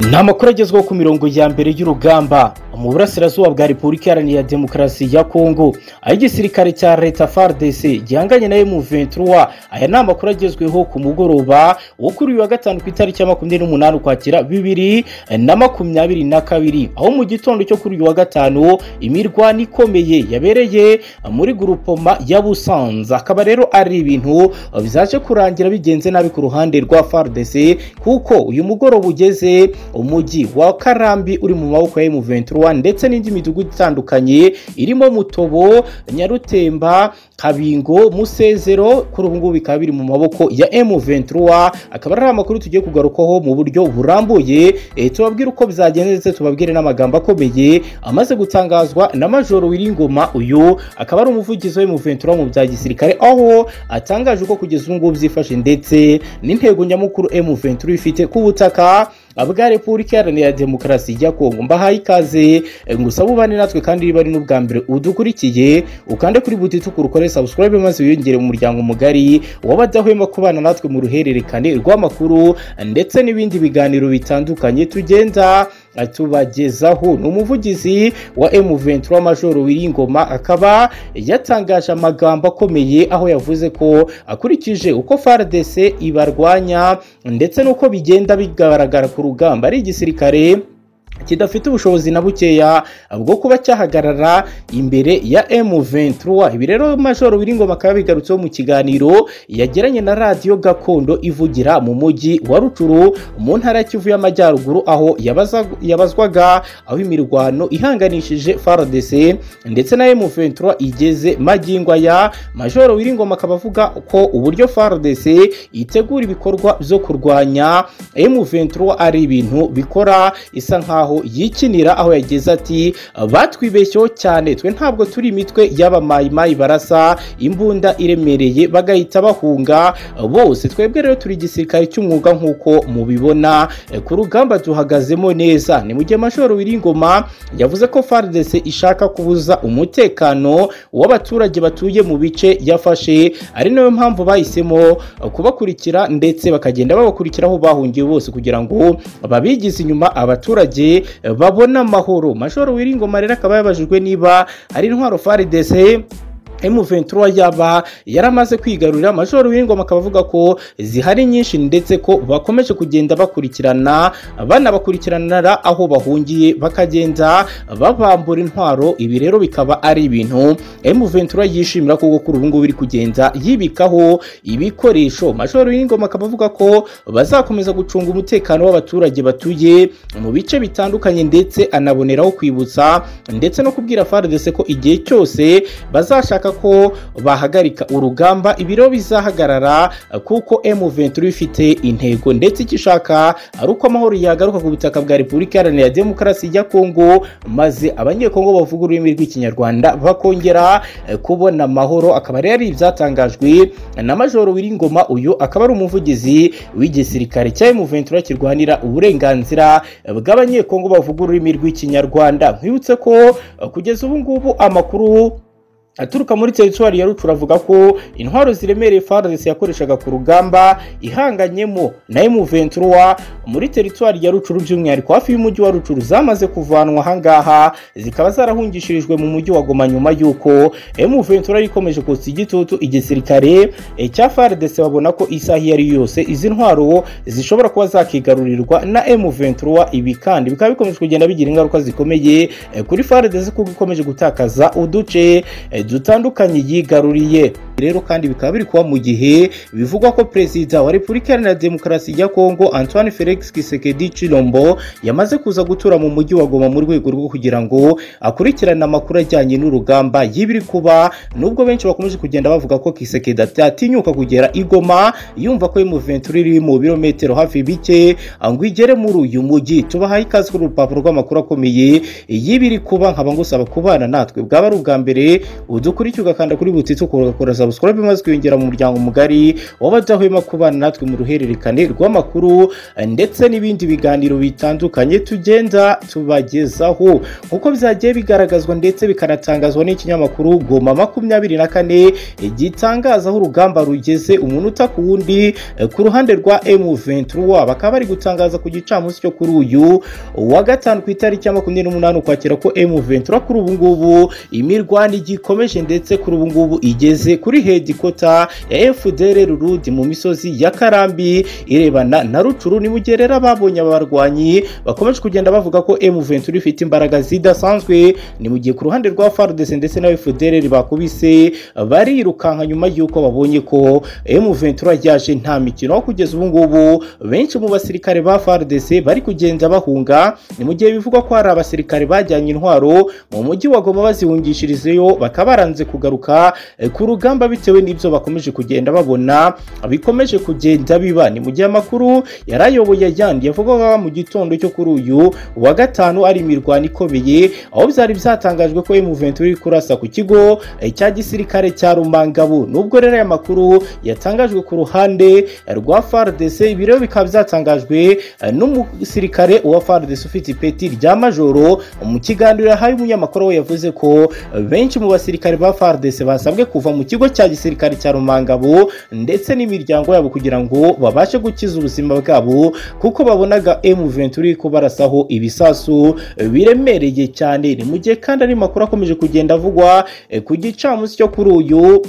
ni amakuru agezweho ku mirongo ya mbere y'urugamba mu burasirazuba bwa repubulika iharanira demokarasi ya kongo aho igisirikare cya leta fardc gihanganye na emu23 aya ni amakuru agezweho ku mugoroba wo kuri uyu wa gatanu ku itariki ya makumyabiri n'umunani ukwakira bibiri na makumyabiri na kabiri aho mu gitondo cyo kuri uyu wa gatanu imirwano ikomeye yabereye muri gurupoma ya busanza akaba rero ari ibintu bizaje kurangira bigenze nabi ku ruhande rwa fardc kuko uyu mugoroba ugeze umujyi wa karambi uri mu maboko ya emu23 ndetse n'indi midugudu itandukanye irimo mutobo nyarutemba kabingo musezero kuri ubu ngubu bikaba biri mu maboko ya emu23 akaba ari amakuru tugiye kugarukaho mu buryo burambuye e, tubabwire uko bizagenze ndetse tubabwire n'amagambo akomeye amaze gutangazwa na majoro wiringoma uyu akaba ari umuvugizi wa emu23 mu bya gisirikare aho atangaje uko kugeza ubu ngubu byifashe ndetse n'intego nyamukuru emu23 ifite ku butaka bwa repubulika iharanira demokarasi ya kongo mbahaye ikaze ngusaba ubane natwe kandi niba ari n'ubwa mbere udukurikiye ukande kuri buti tukuru subscribe maze wiyongere mu muryango mugari w'abadahwema kubana natwe mu ruhererekane rw'amakuru ndetse n'ibindi biganiro bitandukanye tugenda tubagezaho ni umuvugizi wa M23 Major Wiringoma akaba yatangaje amagambo akomeye aho yavuze ko akurikije uko FARDC ibarwanya ndetse n'uko bigenda bigaragara ku rugamba ari igisirikare kidafite ubushobozi na bukeya bwo kuba cyahagarara imbere ya M23 ibi rero Major Wiringoma akaba bigarutseho mu kiganiro yagiranye na radiyo gakondo ivugira mu mujyi wa Rucuru mu ntara ya Kivu y'Amajyaruguru aho yabazwaga aho imirwano ihanganishije FARDC ndetse na M23 igeze magingo ya Major Wiringoma akaba avuga ko uburyo FARDC itegura ibikorwa byo kurwanya M23 ari ibintu bikora isa nkaho yikinira aho yageze ati batwibeshyeho cyane twe ntabwo turi imitwe y'abamayimayi barasa imbunda iremereye bagahita bahunga bose twebwe rero turi igisirikare cy'umwuga nk'uko mubibona ku rugamba duhagazemo neza ni mu gihe amashoro wiringoma yavuze ko fardese ishaka kubuza umutekano w'abaturage batuye mu bice yafashe ari nayo mpamvu bahisemo kubakurikira ndetse bakagenda babakurikira aho bahungiye bose kugira ngo babigize inyuma abaturage babona amahoro majoro wiringoma rero akaba yabajijwe niba ari intwaro faridese M23 yaba yaramaze kwigarurira Major Wingoma akaba avuga ko zihari nyinshi ndetse ko bakomeje kugenda bakurikirana banabakurikirana aho bahungiye bakagenda babambura intwaro ibi rero bikaba ari ibintu M23 yishimira kuko kuri ubu ngubu iri kugenda yibikaho ibikoresho Major Wingoma akaba avuga ko bazakomeza gucunga umutekano w'abaturage batuye mu bice bitandukanye ndetse anaboneraho kwibutsa ndetse no kubwira FARDC ko igihe cyose bazashaka ko bahagarika urugamba ibiro bizahagarara kuko M23 ifite intego ndetse icyo ishaka ari uko amahoro yagaruka ku butaka bwa Repubulika Iharanira Demokarasi ya Kongo maze abanyekongo bavuga ururimi rw'ikinyarwanda bakongera kubona amahoro akaba rero ari ibyatangajwe na Major Wiringoma uyu akaba ari umuvugizi w'igisirikare cya M23 kirwanira uburenganzira bw'abanyekongo bavuga ururimi rw'ikinyarwanda nkwibutse ko kugeza ubu ngubu amakuru aturuka muri teritwari ya rucu avuga ko intwaro ziremereye fardes yakoreshaga ku rugamba ihanganyemo na M23 muri teritwari ya rucuru by'umwihariko hafi y'umujyi wa rucuru zamaze kuvanwa ahangaha zikaba zarahungishirijwe mu mujyi wa goma nyuma y'uko M23 ikomeje kotsa igitutu igisirikare cya fardes babona ko isaha iyo ari yose izi ntwaro zishobora kuba zakigarurirwa na M23 ibi kandi bikaba bikomeje kugenda bigira ingaruka zikomeye kuri fardes kuko ikomeje gutakaza uduce dutandukanye yigaruriye rero kandi bikaba biri kuba mu gihe bivugwa ko perezida wa repubulika iharanira demokarasi ya kongo antoine felix kisekedi chilombo yamaze kuza gutura mu mujyi wa goma mu rwego rwo kugira ngo akurikirane amakuru ajyanye n'urugamba y'ibiri kuba nubwo benshi bakomeje kugenda bavuga ko kisekedi atatinyuka kugera igoma yumva ko M23 iri mu birometero hafi bike ngo igere muri uyu mujyi tubahaye ikaze kuri urupapuro rw'amakuru akomeye y'ibiri kuba nkaba ngusaba kubana natwe bwaba ari ubwa mbere udukurikirwa kanda kuri butitse ukora kugaragaza abaswa bimaze kwiyongera mu muryango mugari w'abadahwema kubana natwe mu ruhererekane rw'amakuru ndetse n'ibindi biganiro bitandukanye tugenda tubagezaho nk'uko byagiye bigaragazwa ndetse bikanatangazwa n'ikinyamakuru goma makumyabiri na kane gitangaza aho urugamba rugeze umunota ku wundi eh, ku ruhande rwa M23 bakaba bari gutangaza ku gicamunsi cyo kuri uyu wa gatanu ku itariki ya makumyabiri n'umunani ukwakira ko M23 kuri ubu ngubu imirwano igikomeje ndetse kuri ubu ngubu igeze kuri hedikota ya FDR Rurudi mu misozi ya Karambi irebana na Rucuru nimugerera babonye aba barwanyi bakomeje kugenda bavuga ko M23 ifite imbaraga zidasanzwe ni mu gihe ku ruhande rwa FARDC ndetse na FDLR bakubise barirukanka nyuma y'uko babonye ko M23 ryaje nta mikino kugeza ubu ngubu benshi mu basirikare ba FARDC bari kugenda bahunga ni mu gihe bivugwa ko hari abasirikare bajyanye intwaro mu mujyi wa Goma bazihungishirizeyo bakaba baranze kugaruka eh, ku rugamba bitewe n'ibyo bakomeje kugenda babona bikomeje kugenda biba ni mu gihe amakuru yarayoboye ayandi yavugaga mu gitondo cyo kuri uyu wa gatanu ari imirwano ikomeye aho byari byatangajwe ko M23 iri kurasa ku kigo eh, cya gisirikare cya Rumangabu nubwo rero aya makuru yatangajwe ku ruhande rwa FARDC ibi rero bikaba byatangajwe eh, n'umusirikare wa FARDC ufite ipeti rya majoro mu kiganiro yahaye umunyamakuru we yavuze ko eh, benshi mu basirikare ba FARDC basabwe kuva mu kigo cya gisirikare cya Rumangabu ndetse n'imiryango yabo kugira ngo babashe gukiza ubuzima bwabo kuko babonaga M23 iri kubarasaho ibisasu eh, biremereye cyane ni mu gihe kandi ari makuru akomeje kugenda avugwa eh, ku gicamunsi cyo kuri uyu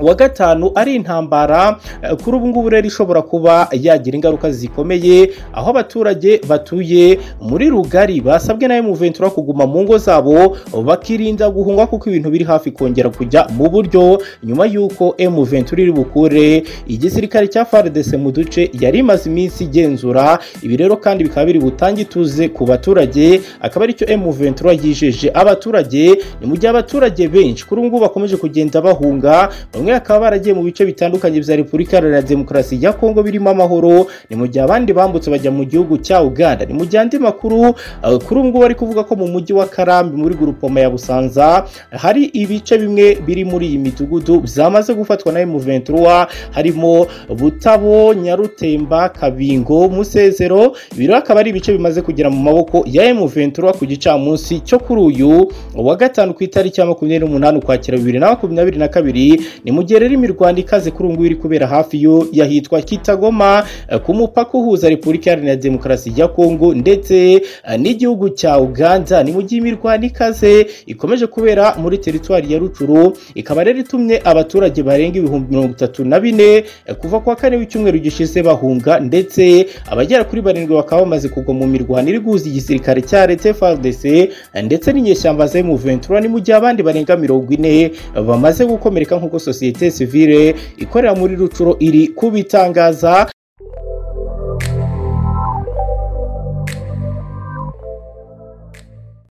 wa gatanu ari intambara eh, kuri ubu ngubu rero ishobora kuba yagira ingaruka zikomeye aho abaturage batuye muri rugari basabwe na M23 kuguma mu ngo zabo bakirinda guhungwa kuko ibintu biri hafi kongera kujya mu buryo nyuma y'uko M23 iri bukure igisirikare cya FARDC mu duce yari imaze iminsi igenzura ibi rero kandi bikaba biri butange ituze ku baturage akaba aricyo M23 yijeje abaturage ni mu gihe abaturage benshi kuri ubu ngubu bakomeje kugenda bahunga bamwe bakaba baragiye mu bice bitandukanye bya repubulika iharanira demokarasi ya kongo birimo amahoro ni mu gihe abandi bambutse bajya mu gihugu cya uganda ni mu gihe andi makuru eh, kuri ubu ngubu bari kuvuga ko mu mujyi wa karambi muri gurupoma ya busanza hari ibice bimwe biri muri iyi midugudu byamaze gufatwa na M23 harimo butabo nyarutemba kabingo musezero ibi rero akaba ari ibice bimaze kugera mu maboko ya M23 ku gicamunsi cyo kuri uyu wa gatanu ku itariki ya makumyabiri n'umunani ukwakira bibiri na makumyabiri na kabiri ni mu gihe rero imirwano ikaze kuri ubu ngubu iri kubera hafi yo yahitwa kitagoma eh, ku mupaka uhuza repubulika iharanira demokarasi ya kongo ndetse eh, n'igihugu cya uganda ni mu gihe imirwano ikaze ikomeje kubera muri teritwari ya rucuru ikaba rero itumye abaturage barenga ibihumbi mirongo itatu na bine eh, kuva ku wa kane w'icyumweru gishize bahunga ndetse abagera kuri barindwi bakaba bamaze kugwa mu mirwano iri guhuza igisirikare cya leta FARDC eh, ndetse n'inyeshyamba za M23 ni mu gihe abandi barenga mirongo ine eh, bamaze gukomereka nk'uko sosiyete sivile ikorera muri rucuro iri kubitangaza